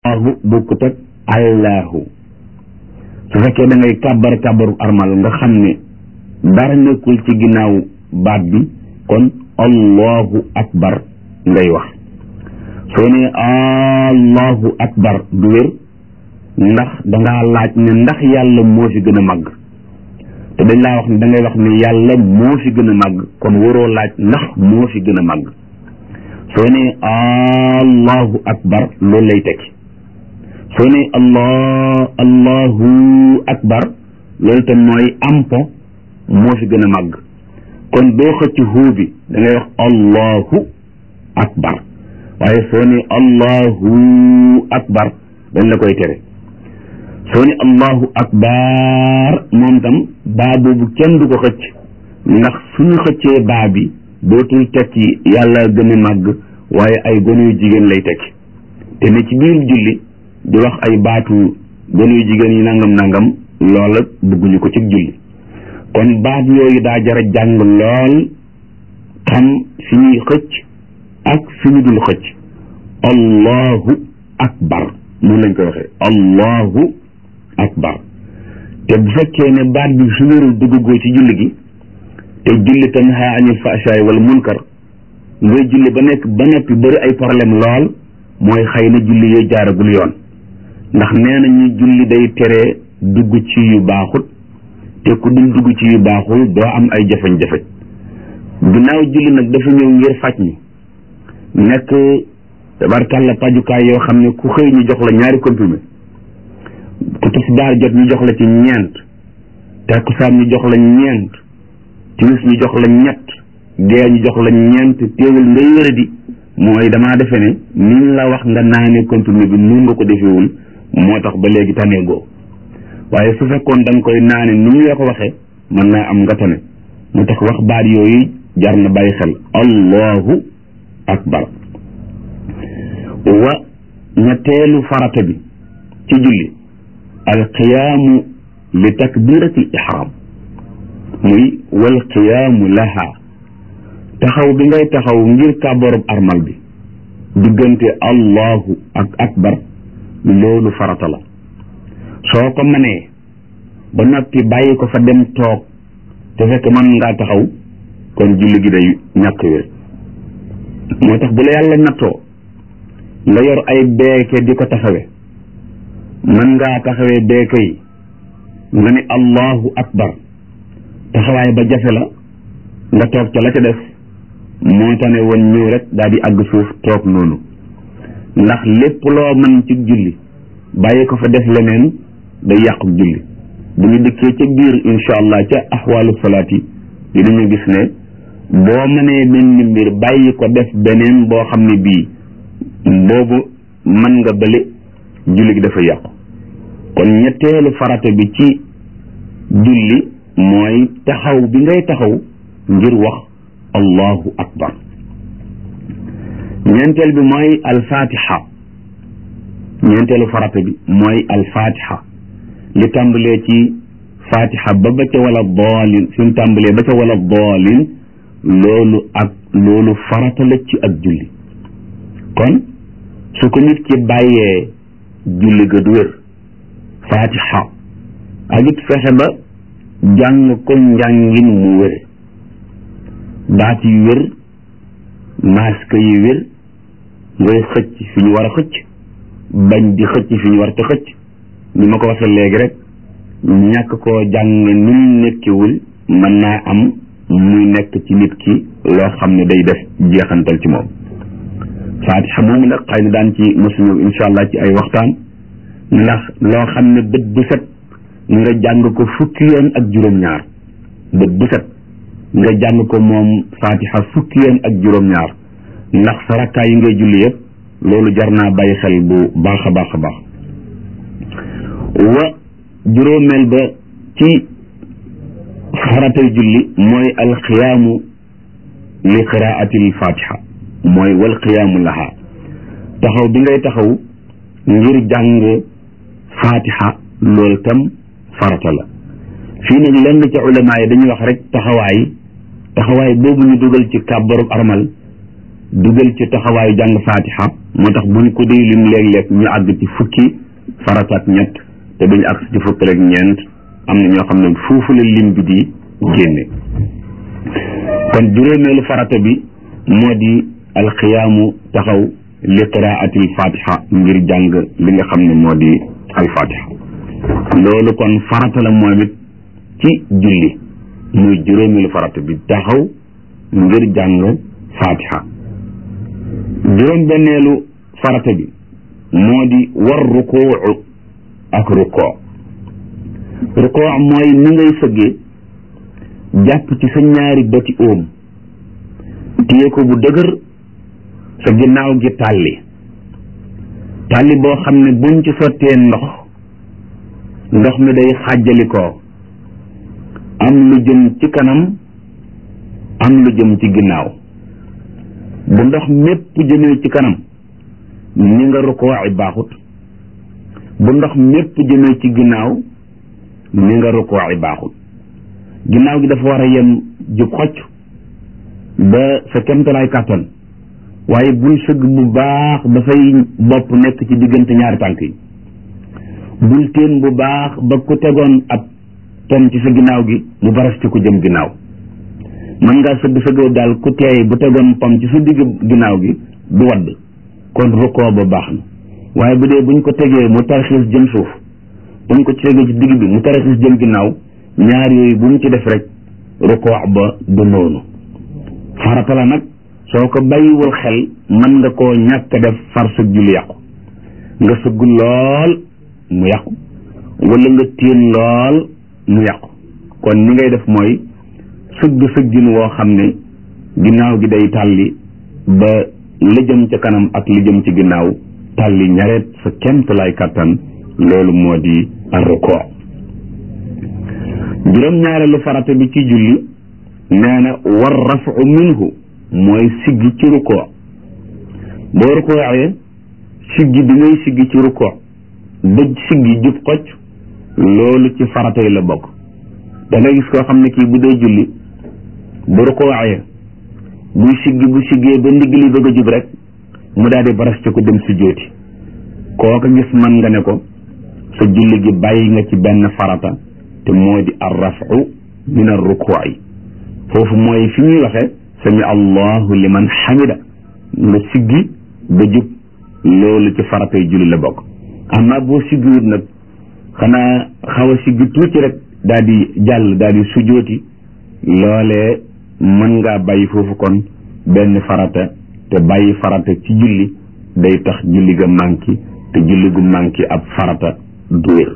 allahu bokkut ak allahu su fekkee da ngay kàbbar kàbbaru armal nga xam ne dara nekkul ci ginnaaw baat bi kon allahu akbar ngay wax soo ne allahu akbar du wér ndax dangaa laaj ne ndax yàlla moo fi gën a màgg te dañ laa wax ne da ngay wax ne yàlla moo fi gën a màgg kon waroo laaj ndax moo fi gën a màgg soo ne allahu akbar loolu lay tekki soo ne allah allahu akbar loolu tam mooy ampo moo fi gën a màgg kon doo xëcc huu bi da ngay wax allahu akbar waaye soo ne allahu akbar dañ la koy tere soo ne allahu akbar moom tam baa boobu kenn du ko xëcc ndax suñu xëccee baa bi dootul tekki yàlla gën a màgg waaye ay gone yu jigéen lay tekki te ne ci biir julli di wax ay baatu gone yu jigéen yi nangam nangam loola bëgguñu ko ci julli kon baat yooyu daa jara jàng lool xam fi ñuy xëcc ak fi ñu dul xëcc allahu akbar noonu lañ koy waxee allahu akbar te bu fekkee ne baat bi su wérul duggagoo ci julli gi te julli tanha anil fahshaay wala munkar ngay julli ba nekk ba noppi bëri ay problème lool mooy xëy na julli yooyu jaaragul yoon ndax nee nañu julli day tere dugg ci yu baaxut te ku dul dugg ci yu baaxul doo am ay jafe-jafe ginnaaw julli nag dafa ñëw ngir faj ñi nekk tabarkàlla pajukaay yoo xam ne ku xëy ñu jox la ñaari comprimé ku tisbaar jot ñu jox la ci ñeent takkusaan ñu jox la ñeent timis ñu jox la ñett gee ñu jox la ñeent teewul ngay wéradi mooy damaa defe ne niñ la wax nga naanee comprimé bi nun nga ko defewul moo tax ba léegi taneegoo waaye su fekkoon da nga koy naane ni ñu la ko waxee mën naa am nga tane moo tax wax baat yooyu jar na bàyyi xel allahu akbar wa ñetteelu farata bi ci julli alqiyaamu li takbirati ihram muy wal qiyaamu laha taxaw bi ngay taxaw ngir kàbbarub armal bi diggante allahu ak akbar loolu farata la soo ko mënee ba noppi bàyyi ko fa dem toog te fekk mën ngaa taxaw kon julli gi day ñàkk wér moo tax bu la yàlla nattoo nga yor ay beeke di ko taxawe mën ngaa taxawee beeke yi nga ne allahu akbar taxawaay ba jafe la nga toog ca la ca def moo tane woon ñëw rek daal di àgg suuf toog noonu ndax lépp loo mën ci julli bàyyi ko fa def leneen day yàqu julli bu ñu dikkee ca biir incha allah ca axwaalu salaat yi dinañu gis ne boo mënee benn mbir bàyyi ko def beneen boo xam ne bii boobu mën nga bële julli gi dafa yàqu kon ñetteelu farata bi ci julli mooy taxaw bi ngay taxaw ngir wax allahu akbar ñeenteel bi mooy alfatiha ñeenteelu farata bi mooy alfatiha li tàmbalee ci fatiha ba ba ca wala daalin fi mu tàmbalee ba ca wala daalin loolu ak loolu farata la ci ak julli kon su ko nit ki bàyyee julli ga du wér fatiha ak it fexe ba jàng ko njàngin mu wér baat yi wér masque yi wér ngay xëcc fi ñu war a xëcc bañ di xëcc fi ñu war te xëcc ni ma ko waxee léegi rek ñàkk koo jàng ni mu nekkiwul mën naa am muy nekk ci nit ki loo xam ne day def jeexantal ci moom faatixa moomu nag xëy na daan ci mosu ñëw incha allah ci ay waxtaan ndax loo xam ne bët bu set nga jàng ko fukki yoon ak juróom-ñaar bët bu set nga jàng ko moom faatixa fukki yoon ak juróom-ñaar ndax sa rakkaa yi ngay julli yëpp loolu jar naa bàyyi xel bu baax a baax a baax wa juróomeel ba ci faratay julli mooy alxiyaamu li qiraati alfatiha mooy wal qiyaamu laha taxaw bi ngay taxaw ngir jàng fatiha loolu tam farata la fii nag lenn ca ulama yi dañuy wax rek taxawaay taxawaay boobu ñu dugal ci kàbbarub armal dugal ci taxawaayu jàng fatiha moo tax buñ ko dee lim léeg-léeg ñu àgg ci fukki farata ak ñett te duñu àgg ci fukki rek ñeent am na ñoo xam ne foofu la lim bi di génne kon juróomeelu farata bi moo di alxiyaamu taxaw li qiraatil fatiha ngir jàng li nga xam ne moo di alfatiha loolu kon farata la moom it ci julli muy juróomeelu farata bi taxaw ngir jàng fatiha juróom benneelu farata bi moo di war rukuu ak rukoo rukoo mooy ni ngay sëggee jàpp ci sa ñaari bëti óom téye ko bu dëgër sa ginnaaw gi tàlli tàlli boo xam ne buñ ci sottee ndox ndox mi day xàjjalikoo am lu jëm ci kanam am lu jëm ci ginnaaw bu ndox mépp jëmee ci kanam ni nga rukoo ay baaxut bu ndox mépp jëmee ci ginnaaw ni nga rukoo ay baaxut ginnaaw gi dafa war a yem jub xocc ba sa kemtalaay kàttan waaye bul sëgg bu baax ba say bopp nekk ci diggante ñaari tànk yi bul teen bu baax ba ku tegoon ab tom ci sa ginnaaw gi mu baras ci ku jëm ginnaaw mën ngaa sëgg sëgg daal ku teey bu tegoon pom ci sa digg ginnaaw gi du wadd kon rukkoo ba baax na waaye bu dee buñ ko tegee mu tarxiis jëm suuf buñ ko tegee ci digg bi mu tarxiis jëm ginnaaw ñaar yooyu bu mu ci def rek rukkoo ba du noonu farata la nag soo ko bàyyiwul xel mën nga koo ñàkk def far sa julli yàqu nga sëgg lool mu yàqu wala nga téen lool mu yàqu kon ni ngay def mooy sëgg sëggin woo xam ne ginnaaw gi day tàlli ba la jëm ca kanam ak li jëm ci ginnaaw tàlli ñareet sa kemt lay kattan loolu moo di rukkoo juróom-ñaareelu farata bi ci julli nee na war rafu minhu mooy siggi ci rukkoo boo rukkooxee siggi bi ngay siggi ci rukkoo ba siggi jub xocc loolu ci farata yi la bokk da ngay gis koo xam ne kii bu dee julli bu rukkooxee buy siggi bu siggee ba ndigg li bëgg a jub rek mu daal di baras ci ko dem si jóoti kooka gis man nga ne ko sa julli gi bàyyi nga ci benn farata te moo di ar rafu min ar rukuu yi foofu mooy fi ñuy waxee sami allahu liman xamida nga siggi ba jub loolu ci faratay julli la bokk amma boo siggiwut nag xanaa xaw a siggi tuuti rek daal di jàll daal di sujooti loolee mën ngaa bàyyi foofu kon benn farata te bàyyi farata ci julli day tax julli ga manki te julli gu manki ab farata du wér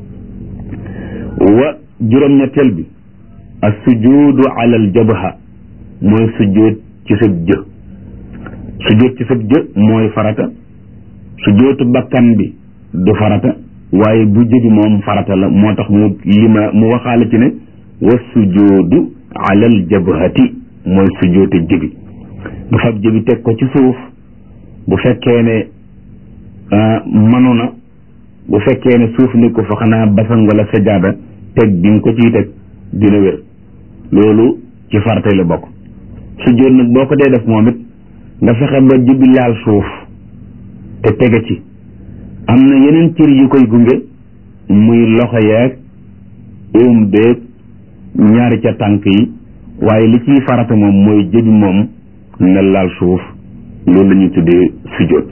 wa juróom-ñetteel bi as sujudu ala al jabha mooy sujjóot ci sëb jë sujjóot ci sëb jë mooy farata sujjóotu bakkan bi du farata waaye bu jëbi moom farata la moo tax mu lima mu waxaale ci ne wa sujjóodu alal jabhati mooy sujjóotu jëbi bu fab jëbi teg ko ci suuf bu fekkee ne manu na bu fekkee ne suuf ni ko fa xanaa basan wala sajaada teg bi nga ko ciy teg dina wér loolu ci farata la bokk sujjóot nag boo ko dee def moom it nga fexe ba jëbi laal suuf te tege ci am na yeneen cër yu koy gunge muy loxo yeeg óom beeg ñaari ca tànk yi waaye li ciy farata moom mooy jëbi moom na laal suuf loolu la ñuy tuddee sujjóot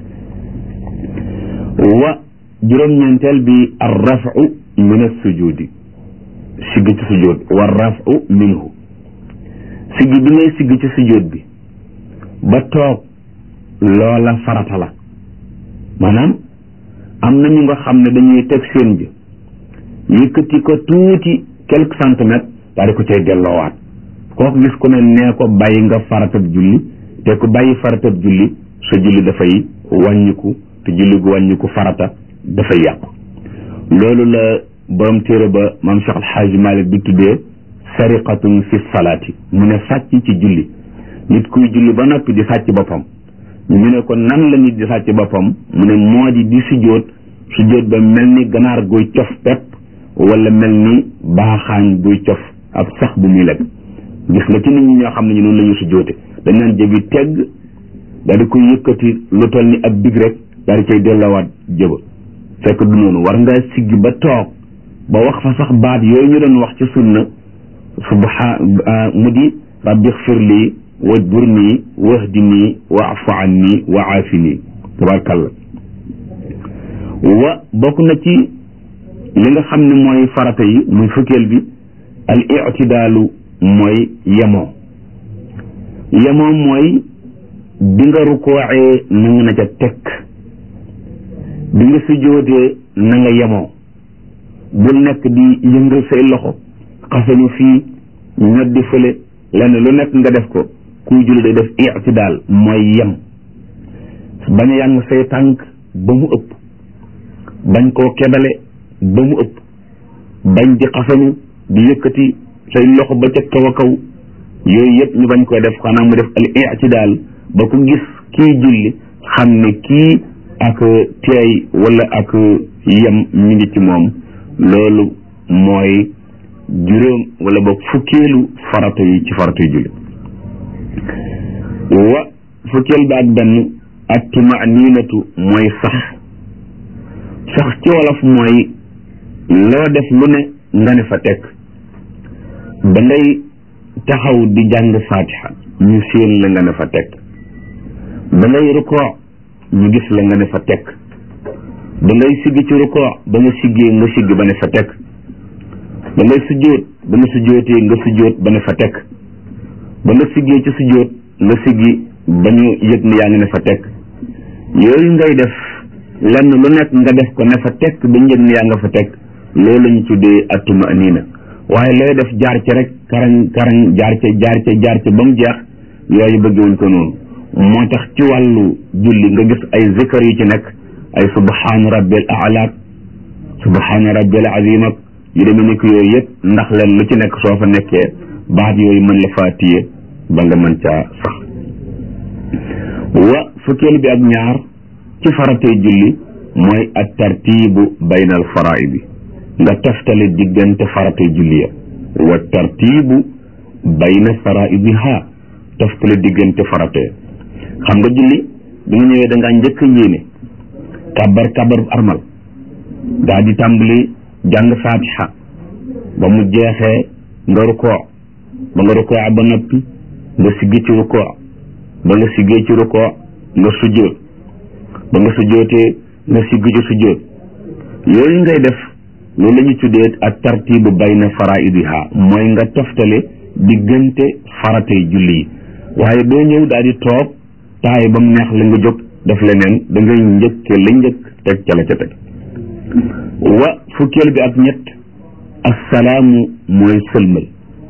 wa juróom-ñeenteel bi ar rafu min as sujudi sigg ci sujjóot wa rafu minhu sigg bi ngay sigg ci sujjóot bi ba toog loola farata la maanaam am na ñu nga xam ne dañuy teg seen bi yëkkati ko tuuti quelques centimètres daal di ko cay delloowaat kooku gis ku ne nee ko bàyyi nga faratab julli te ku bàyyi faratab julli sa julli dafay wàññiku te julli gu wàññiku farata dafay yàqu loolu la borom téere ba maam Cheikh Alxaaji Malik bi tuddee sariqatun fi salaati mu ne sàcc ci julli nit kuy julli ba noppi di sàcc boppam ñu ne ko nan la nit di sàcc boppam mu ne moo di di sujjóot sujjóot ba mel ni ganaar guy cof pepp wala mel ni baaxaañ guy cof ab sax bu muy lekk gis nga ci nit ñi ñoo xam ne ñu noonu la ñu sujjóote dañ naan jëbi tegg daal di koy yëkkati lu toll ni ab big rek daal di cay delloowaat jëba fekk du noonu war ngaa siggi ba toog ba wax fa sax baat yooyu ñu doon wax ci sunna subha mu di rabbi xfir lii wajbur nii wahdi nii waafu an nii wa aafi nii tabarkalla wa bokk na ci li nga xam ne mooy farata yi muy fukkeel bi al itidaalu mooy yemoo yemoo mooy bi nga rukooxee na nga na ca tekk bi nga sujjootee na nga yemoo bul nekk di yëngal say loxo xasanu fii ñoddi fële lenn lu nekk nga def ko kuy julli day def itidaal mooy yem bañ a yàng say tànk ba mu ëpp bañ koo kebale ba mu ëpp bañ di xasanu di yëkkati say loxo ba ca kaw a kaw yooyu yëpp ñu bañ koy def xanaa mu def al itidaal ba ku gis kii julli xam ne kii ak teey wala ak yem ñu ngi ci moom loolu mooy juróom wala boog fukkeelu farata yi ci farata yi julli wa fukkeel ba ak benn ak tumaninatu mooy sax sax ci wolof mooy loo def lu ne nga ne fa tekk da ngay taxaw di jàng fatiha ñu séen la nga ne fa tekk da ngay rukoo ñu gis la nga ne fa tekk da ngay siggi ci rukoo ba nga siggee nga sigg ba ne fa tekk da ngay sujjóot ba nga sujjóotee nga sujjóot ba ne fa tekk ba nga siggee ci sujjóot nga siggi ba ñu yëg ne yaa ngi ne fa tekk yooyu ngay def lenn lu nekk nga def ko ne fa tekk ba ñu yëg ne yaa nga fa tekk loolu la ñu tuddee attuma aniina waaye looy def jaar ci rek karaŋ karaŋ jaar ca jaar ca jaar ca ba mu jeex yooyu bëggewuñ ko noonu moo tax ci wàllu julli nga gis ay zikar yu ci nekk ay subhaana rabbil a'la subhaana rabbil azim ak yu demee nekk yooyu yëpp ndax leen lu ci nekk soo fa nekkee baat yooyu mën la faa téye ba nga mën caa sax wa fukkeel bi ak ñaar ci faratee julli mooy at tartibu bayna al faraidi nga toftale diggante faratee julli ya wa tartibu bayna faraidiha toftale diggante faratee xam nga julli bi nga ñëwee da ngaa njëkk a yéene kabar kabar armal daa di tàmbali jàng fatiha ba mu jeexee nga rukoo ba nga rukoo ba noppi nga siggi ci rukoo ba nga siggee ci rukoo nga sujjóot ba nga sujjóotee nga siggi ci sujjóot yooyu ngay def loolu la ñu tuddee ak tartibu bayna faraidiha mooy nga toftale diggante faratay julli yi waaye doo ñëw daal di toog taay ba mu neex la nga jóg def leneen da ngay njëkke la njëkk teg ca la ca teg wa fukkeel bi ak ñett assalaamu mooy sëlmal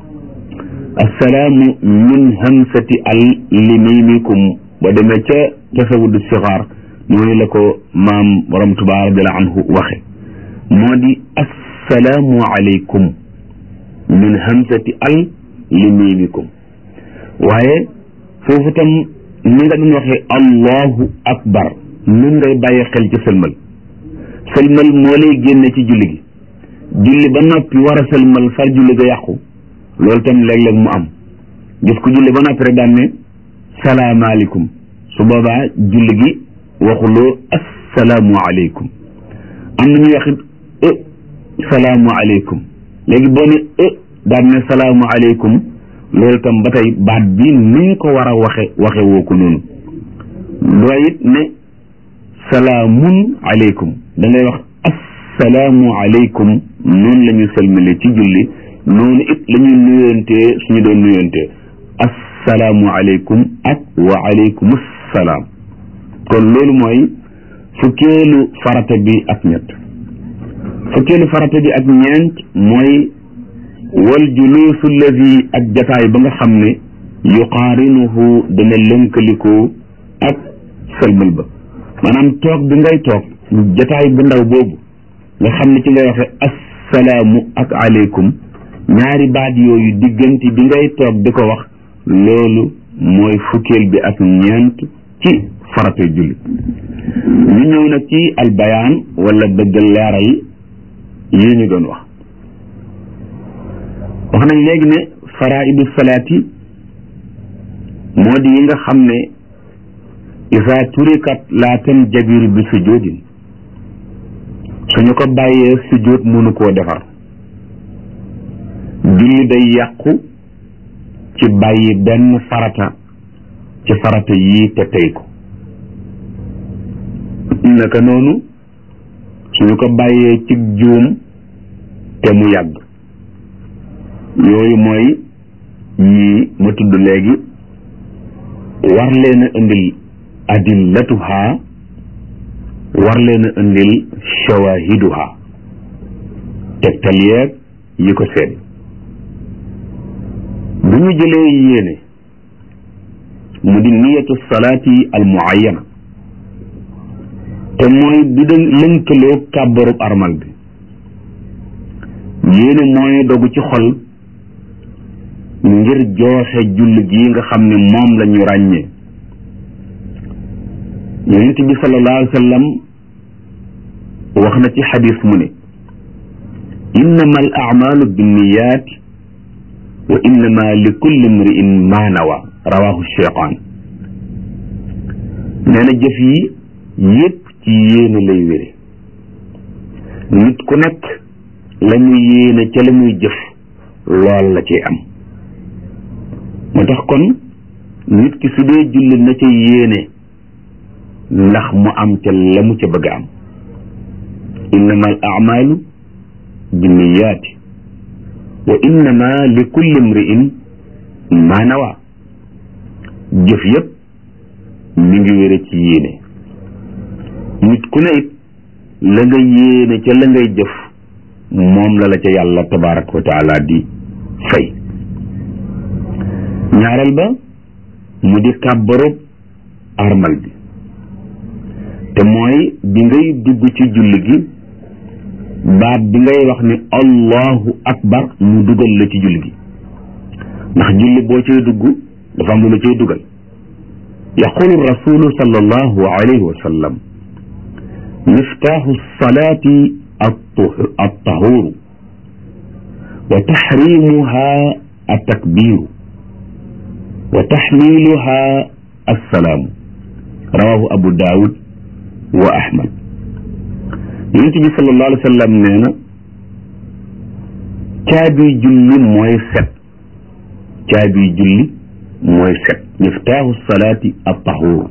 assalaamu min hamsati al limimikum ba demee ca tasawudu sixaar noonu la ko maam borom Tuubaa radiallahu anhu waxe moo di assalaamu aleykum min hamsati al limimikum waaye foofu tam ni nga doon waxee allahu akbar nun ngay bàyyi xel ci sëlmal sëlmal moo lay génne ci julli gi julli ba noppi war a sëlmal far julli ga yàqu loolu tam léeg-léeg mu am gis ko julli ba noppi rek daan ne salaamaaleykum su boobaa julli gi waxuloo assalaamu aleykum am na ñuy waxit e salaamu aleykum léegi boo ne e daan ne salaamu aleykum loolu tam ba tey baat bi ni nga ko war a waxe waxe woo ko noonu doo it ne salaamun aleykum da ngay wax assalaamu aleykum noonu la ñu sëlmale ci julli noonu it la ñuy nuyoontee suñu doon nuyoontee assalaamu aleykum ak wa aleykum salaam kon loolu mooy fukkeelu farata bi ak ñett fukkeelu farata bi ak ñeent mooy wal juluusu alladi ak jataay ba nga xam ne yuqaarinuhu dana lënkalikoo ak sëlmal ba maanaam toog bi ngay toog jataay bu ndaw boobu nga xam ne ci ngay waxe assalaamu ak aleykum ñaari baat yooyu diggante bi ngay toog di ko wax loolu mooy fukkeel bi ak ñeent ci farata julli ñu ñëw nag ci albayaan wala bëgg leeral yi ñu doon wax wax nañ léegi ne faraidu salaati moo di yi nga xam ne isa turikat laa tan jabiru bi sujudin suñu ko bàyyee sujud mënu koo defar julli day yàqu ci bàyyi benn farata ci farata yii te tey ko naka noonu suñu ko bàyyee ci juum te mu yàgg yooyu mooy yii ma tudd léegi war leen a indil adillatuha war leen a indil shawahiduha tegtal yeeg yi ko seede bu ñu jëlee yéene mu di niyatu salaati al muayyana te mooy bi da lënkaloo kàbbarub armal bi yéene mooy dogu ci xol ngir jooxe julli gi nga xam ne moom la ñu ràññee yonent bi sallallahu alayhi wa sallam wax na ci xadis mu ne innama al amalu binniyat wa innama li kulli mriin ma nawa rawahu cheytaan nee na jëf yi yépp ci yéene lay wére nit ku nekk la muy yéene ca la muy jëf lool la ci am moo tax kon nit ki su dee julli na ca yéene ndax mu am ca la mu ca bëgg a am innama al amalu binniyaati wa innama li kulli mriin ma nawa jëf yépp mi ngi wére ci yéene nit ku ne it la nga yéene ca la ngay jëf moom la la ca yàlla tabaraka wa taala di fay ñaareel ba mu di kàbbarub armal bi te mooy bi ngay dugg ci julli gi baat bi ngay wax ni allahu akbar mu dugal la ci julli gi ndax julli boo cay dugg dafa am lu la cay dugal yaqulu rasulu sallallahu alayhi wa sallam miftaaxu salaati altahuuru wa taxrimuha altakbiru wa taxmiluha alsalaamu rawahu abu daawud wa ahmad yonent bi sallallahu alayhi wa sallam nee na caabi julli mooy set caabi julli mooy set miftaaxu salaati altahuuru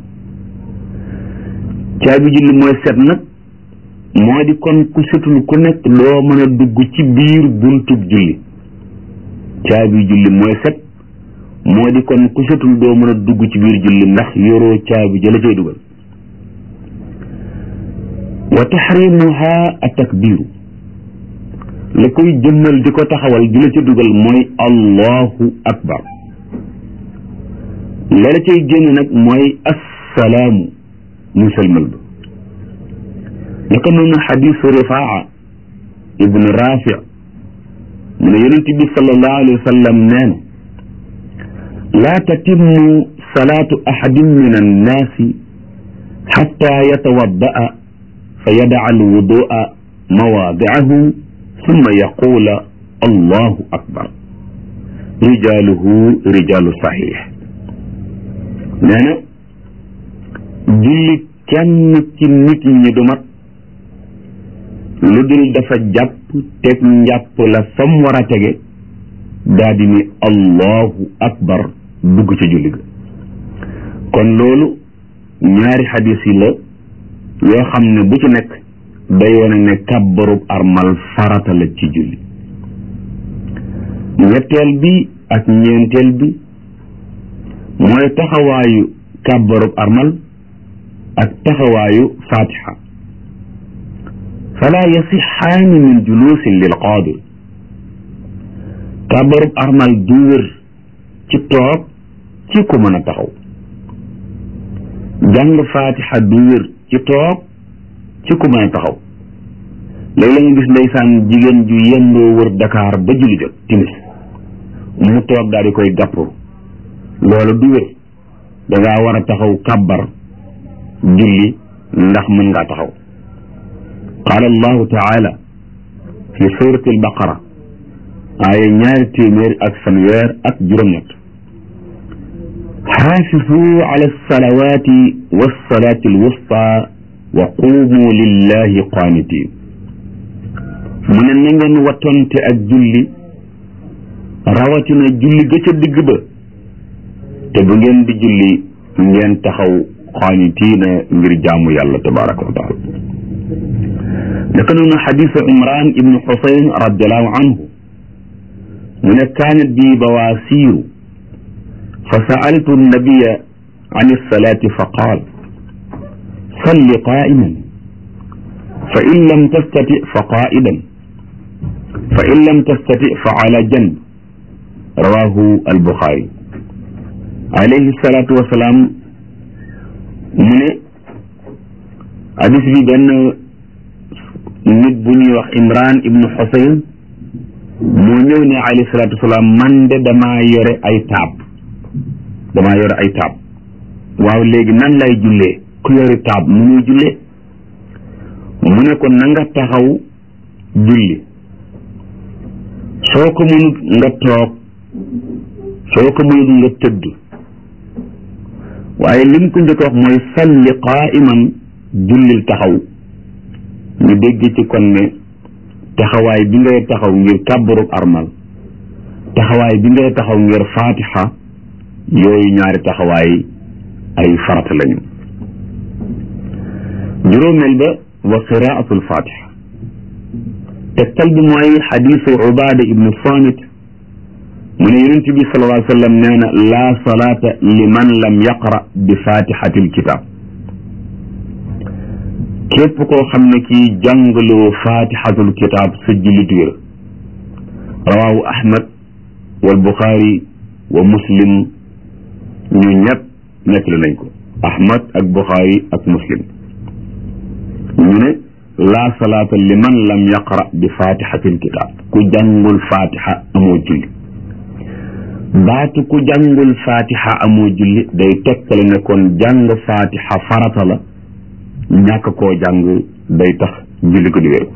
caabi julli mooy set nag moo di kon ku setul ku nekk doo mën a dugg ci biir buntub julli caabi julli mooy set moo di kon ku setul doo mën a dugg ci biir julli ndax yoroo caabi jëla cay dugal wa taxrimuha a takbiru la koy jëmmal di ko taxawal di la ca dugal mooy allahu akbar la la cay génn nag mooy assalaamu muy sëlmal ba naka noonu xadisu rifaa ibnu rafi mu ne yonent bi sallallahu alayhi wa sallam nee na laa tatimmu salaatu ahadin min annaasi xatta yatawadda'a fa yadaca alwudua mawaadicahu summa yaquula allahu akbar rijaaluhu rijaalu saxiix nee na julli kenn ci nit ñi du mat lu dul dafa jàpp teg njàpp la fam war a tege daa di ni allahu akbar dugg ci julli ga kon loolu ñaari xadis yi la yoo xam ne bu ci nekk day wane ne kàbbarub armal farata la ci julli ñetteel bi ak ñeenteel bi mooy taxawaayu kàbbarub armal ak taxawaayu fatiha fala yasixaani min juluusin lil qaadir kàbbarub armal du wér ci toog ci ku mën a taxaw jàng fatiha du wér ci toog ci ku mën a taxaw léegi la nga gis ndeysaan jigéen ju yendoo wër Dakar ba julli jot timis mu toog daal di koy gàpp loolu du wér dangaa war a taxaw kàbbar julli ndax mën ngaa taxaw qaala allahu taala fi surati albaqara aaya ñaari téeméer ak fanweer ak juróom-ñett xaafisu ala alsalawati walsalati alwusta wa qumu lillahi qaanitin mu ne na ngeen wattonte ak julli rawatina julli ga ca digg ba te bu ngeen di julli ngeen taxaw qaanitiina ngir jaamu yàlla tabaraka wa taala naka noonu xadisu imran ibnu xusayn radiallahu anhu mu ne kaanat bi bawaasiiru fa saaltu annabiya an alsalaati fa qaal salli qaa'iman fa in lam tastati fa qaa'idan fa in lam tastati fa ala janb rawahu albuxaari alayhi salaatu wasalaam mu ne hadis bi benn nit bu ñuy wax imran ibnu xusayn moo ñëw ne alayhi salaatu wasalaam man de damaa yore ay taab damaa yore ay taab waaw léegi nan lay jullee ku yore taab nu muy jullee mu ne ko na nga taxaw julli soo ko mënut nga toog soo ko mënut nga tëdd waaye lim ko njëkk wax mooy salli qaa'iman jullil taxaw ñu dégg ci kon ne taxawaay bi ngay taxaw ngir kàbbarub armal taxawaay bi ngay taxaw ngir faatixa yooyu ñaari taxawaay ay farata lañu juróomeel ba wa qiraatul fatiha tegtal bi mooy xadiisu ubaada ibnu samit mu ne yonent bi sallallahu alayhi wa sallam nee na laa salaata liman lam yaqra bi fatihatil kitab képp koo xam ne kii jàngaloo fatihatul kitab sa jullit wér rawaahu ahmad wal buxaari wa muslim ñu ñëpp nettali nañ ko ahmad ak buxaari ak muslim ñu ne laa salaata liman lam yaqra bi fatihatil kitab ku jàngul fatiha amoo julli baatu ku jàngul fatiha amoo julli day tekkale ne kon jàng fatiha farata la ñàkk koo jàng day tax julli ko di wér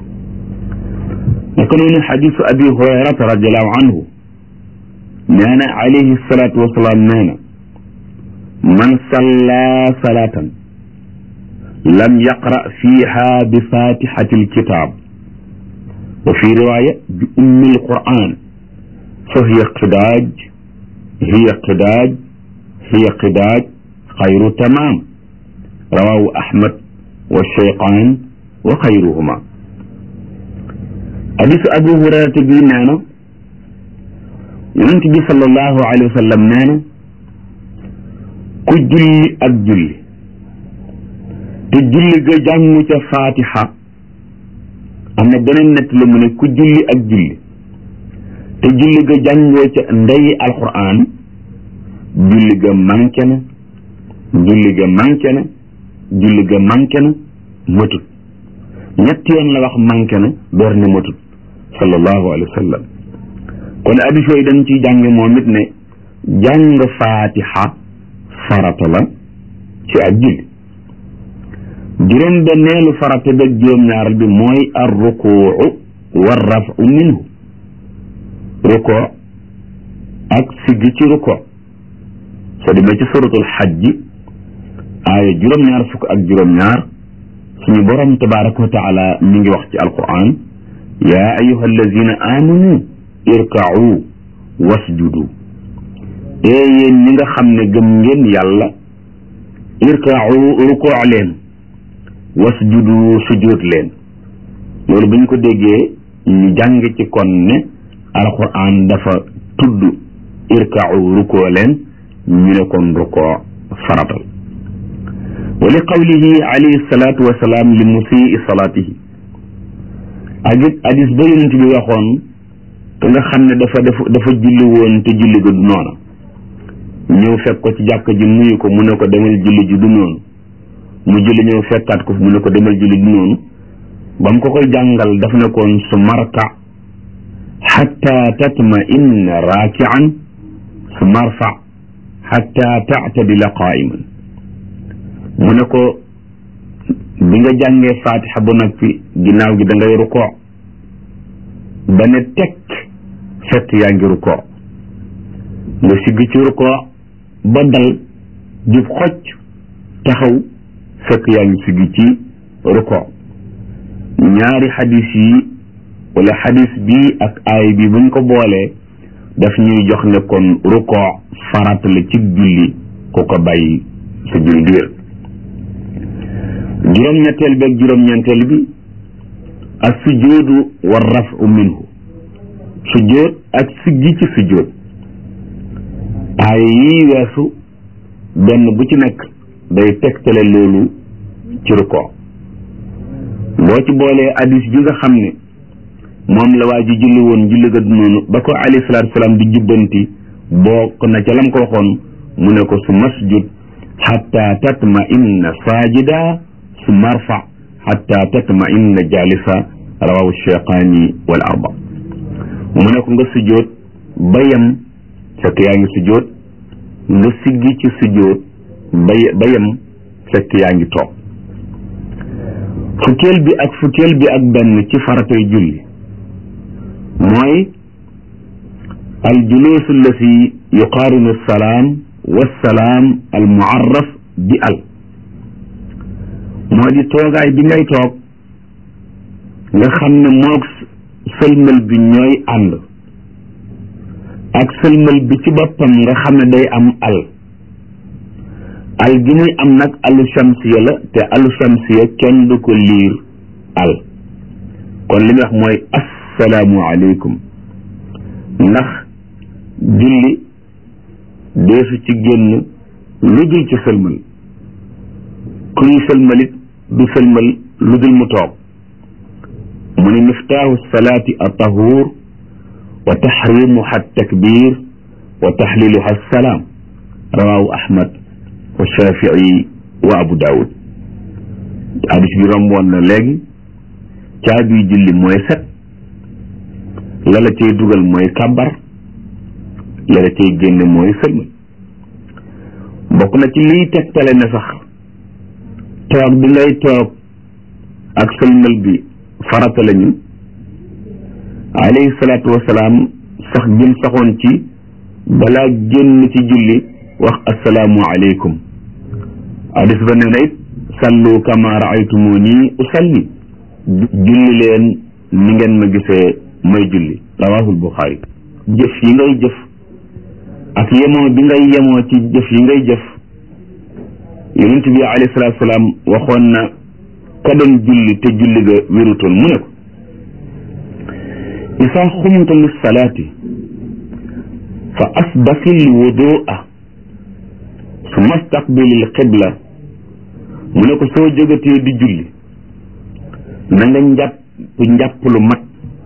naka noonu xadisu abi hurayrata radiallahu anhu nee na alayhi salaatu wasalaam nee na man salla salaatan lam yaqra fiha bi fatihati alkitab wa fi riwaya bi ummi alquran fa hiya qidaaj hiya qidaaj hiya qidaaj xayru tamaam rawahu ahmad wa cheyqaan wa xayruhuma hadisu abu hurayrata bii nee na yonent bi sallallahu alayhi wa sallam nee na ku julli ak julli te julli ga jàngu ca faatiha am na beneen nett la mu ne ku julli ak julli te julli ga jàngoo ca ndeyi alquran julli ga manqué na julli ga manqué na julli ga manqué na matut ñetti yoon la wax manqué na door ne matut sallallahu alayhi wa sallam kon addis yooyu dañ ciy jànge moom it ne jàng faatiha farata la ci ak julli juróom benneelu farata beeg juróom-ñaaral bi mooy ar rukuu war rafu minhu ruko ak siggi ci ruko soo demee ci suratul xajji aaya juróom-ñaar fukk ak juróom-ñaar suñu borom tabaraka wa taala mi ngi wax ci alquran yaa ayuha allazina amanu irkau wasjudu ee yéen ñi nga xam ne gëm ngeen yàlla irkau rukoo leen wasjudu sujud leen loolu bu ñu ko déggee ñu jàng ci kon ne alquran dafa tudd irkau rukoo leen ñu ne kon rukoo faratal wa li qawlihi alayhi salatu wasalaam li musii salaatihi ak it hadis ba yonent bi waxoon te nga xam ne dafa dafa dafa julli woon te julli ga du noona ñëw fekk ko ci jàkk ji nuyu ko mu ne ko demal julli ji du noonu mu julli ñëw fekkaat ko mu ne ko demal julli du noonu ba mu ko koy jàngal daf ne koon su marka xatta tatma inna raakian su marfa xatta taatadila qaa'iman mu ne ko bi nga jàngee fatiha ba noppi ginnaaw gi da ngay rukoo ba ne tekk fekk yaa ngi rukoo nga sigg ci rukoo ba dal jub xocc taxaw fekk yaa ngi siggi ci ruko ñaari xadis yi wala xadis bi ak aay bi buñ ko boolee daf ñuy jox ne kon ruko farat la ci julli ku ko bàyyi sa julli du wér juróom-ñetteel bi ak juróom-ñeenteel bi ak sujoodu wa rafu minhu sujood ak siggi ci sujood aay yii weesu benn bu ci nekk day tegtale loolu ci ruko boo ci boolee hadis bi nga xam ne moom la waa ji julli woon julli ga noonu ba ko alayhi salaatu salaam di jubbanti bokk na ca lam ko waxoon mu ne ko su masjud xatta tatma inna saajida su marfa xatta tatma inna jalisa rawahu cheyqaani wal arba mu ne ko nga sujjoot ba yem fekk yaa ngi sujjoot nga siggi ci sujjoot ba ba yem fekk yaa ngi toog fukkeel bi ak fukkeel bi ak benn ci faratay julli mooy al juluus allati yuqaarinu salaam wassalaam al muarraf bi al moo di toogaay bi ngay toog nga xam ne moog sëlmal bi ñooy ànd ak sëlmal bi ci boppam nga xam ne day am al al gi muy am nag alu shamsiya la te alu shamsiya kenn du ko liir al kon li muy wax mooy assalaamu aleykum ndax julli deesu ci génn lu dul ci sëlmal kuy sëlmalit du sëlmal lu dul mu toog mu ne miftaahu salaati atahuur wa taxrimuha takbir wa taxliluha assalaam rawaahu ahmad wa shafii wa abu daawud hadis bi romboon na léegi caabi julli mooy set la la cay dugal mooy kàbbar la la cay génne mooy sëlmal bokk na ci liy tegtale ne sax toog bi ngay toog ak sëlmal bi farata lañu alayhi salaatu wasalaam sax jëm saxoon ci balaa génn ci julli wax assalaamu aleykum hadis ba nee na it sallu kama raaytumuni usalli julli leen ni ngeen ma gisee may julli rawahul buxaari jëf yi ngay jëf ak yemoo bi ngay yemoo ci jëf yi ngay jëf yonent bi alayhi salaatu salaam waxoon na ka doon julli te julli ga wérutoon mu ne ko isa xumta lissalaati fa asbasil wudua summa staqbilil qibla mu ne ko soo jógatee di julli na nga njàpp njàpp lu mat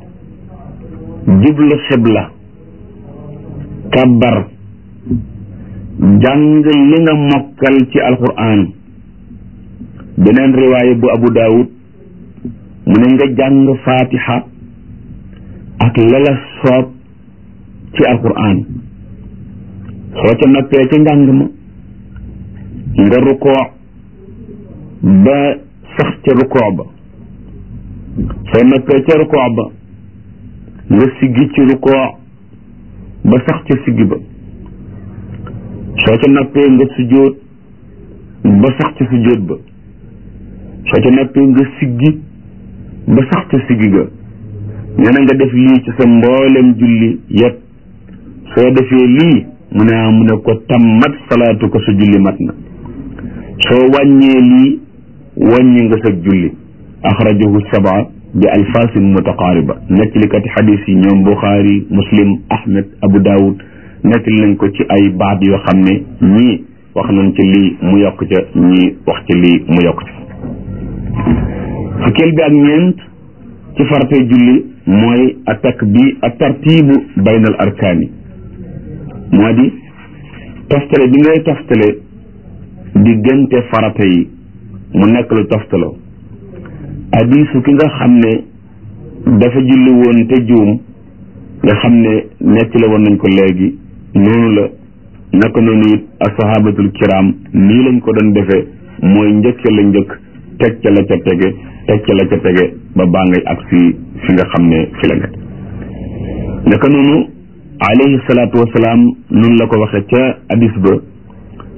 jublu xibla kabbar jàng li nga mokkal ci alquran beneen riwaaya bu abu daawud mu ne nga jàng fatiha ak lala soob ci alquran soo ca noppee ca njàng ma nga rukoo ba sax ca rukoo ba soo noppee ca rukoo ba nga siggi ci rukoo ba sax ca siggi ba soo ca noppee nga sujjóot ba sax ca sujjóot ba soo ca noppee nga siggi ba sax ca siggi ga nee na nga def lii ci sa mboolem julli yépp soo defee lii mu ne mu ne ko tammat salaatu ko sa julli mat na soo wàññee lii wàññi nga sa julli axrajahu sabaa bi alfaasin mutaqaariba nettalikati xadis yi ñoom buxaari muslim ahmed abu daawud nettali nañ ko ci ay baat yoo xam ne ñii wax nañ ci lii mu yokk ca ñii wax ci lii mu yokk ca fukkeel bi ak ñeent ci faratay julli mooy atak bi a tartibu bayna al arkaani moo di toftale bi ngay toftale diggante farata yi mu nekk lu toftaloo hadiisu ki nga xam ne dafa julli woon te juum nga xam ne nekk la woon nañ ko léegi noonu la naka noonu it asahabatul kiram nii lañ ko doon defee mooy njëkk la njëkk teg ca la ca tege teg ca la ca tege ba baa ngay agsi fi nga xam ne fi la nekk naka noonu alayhi salaatu wasalaam noonu la ko waxee ca hadis ba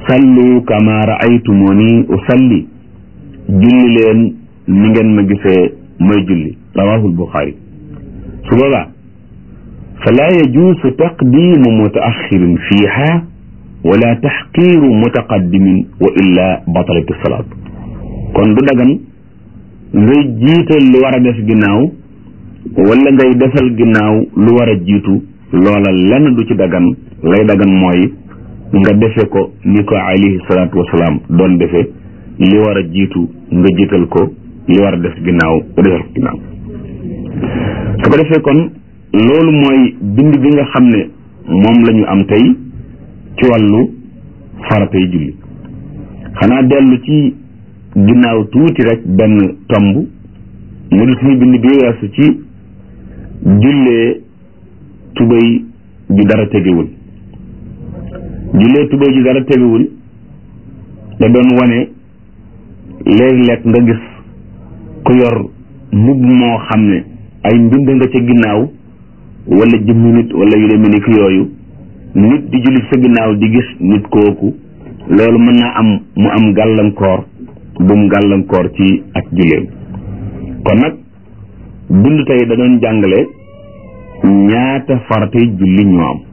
sallu kama raaytumuni usalli julli leen ni ngeen ma gisee may julli rawahul buxaari su boobaa fala yajuusu taqdimu mutaaxirin fiiha wala taxqiiru mutaqaddimin wa illa batalati salaat kon du dagan ngay jiital lu war a def ginnaaw wala ngay defal ginnaaw lu war a jiitu loola lenn du ci dagan lay dagan mooy nga defe ko ni ko alayhi salaatu wasalaam doon defe li war a jiitu nga jiital ko li war a def ginnaaw nga defal ko ginnaaw su ko defee kon loolu mooy bind bi nga xam ne moom la ñu am tey ci wàllu faratay julli xanaa dellu ci ginnaaw tuuti rek benn tomb mu di suñu bind bi weesu ci jullee tubéy ju dara tegewul jullee tubéy ju dara tegewul da doon wane léeg-léeg nga gis ku yor mbubb moo xam ne ay mbind nga ca ginnaaw wala jëmmi nit wala yu demee ni ki yooyu nit di julli sa ginnaaw di gis nit kooku loolu mën naa am mu am gàllankoor bu mu gàllankoor ci ak julleem kon nag bind tey da doon jàngale ñaata faratay julli ñoo am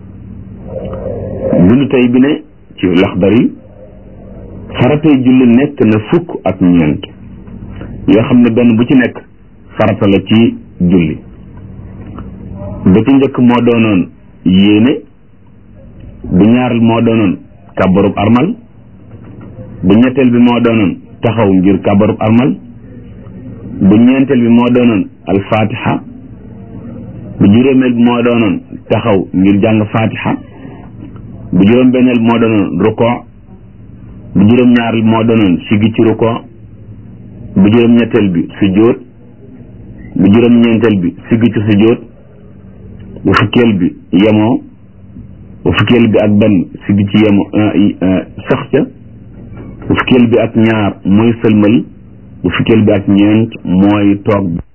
bind tey bi ne ci Laxdari faratay julli nekk na fukk ak ñeent yoo xam ne benn bu ci nekk farata la ci julli ba ci njëkk moo doonoon yéene bu ñaareel moo doonoon kàbbarub armal bu ñetteel bi moo doonoon taxaw ngir kàbbarub armal bu ñeenteel bi moo doonoon alfatiha bu juróomeel bi moo doonoon taxaw ngir jàng fatiha bu juróom benneel bi moo doonoon ruko bu juróom ñaareel bi moo doonoon sigi ci ruko bu juróom ñetteel bi sujjóot bu juróom ñeenteel bi sigi ci sujjóot bu fukkeel bi yemoo bu fukkeel bi ak benn sigi ci yemo sax ca bu fukkeel bi ak ñaar mooy sëlmal bu fukkeel bi ak ñeent mooy toog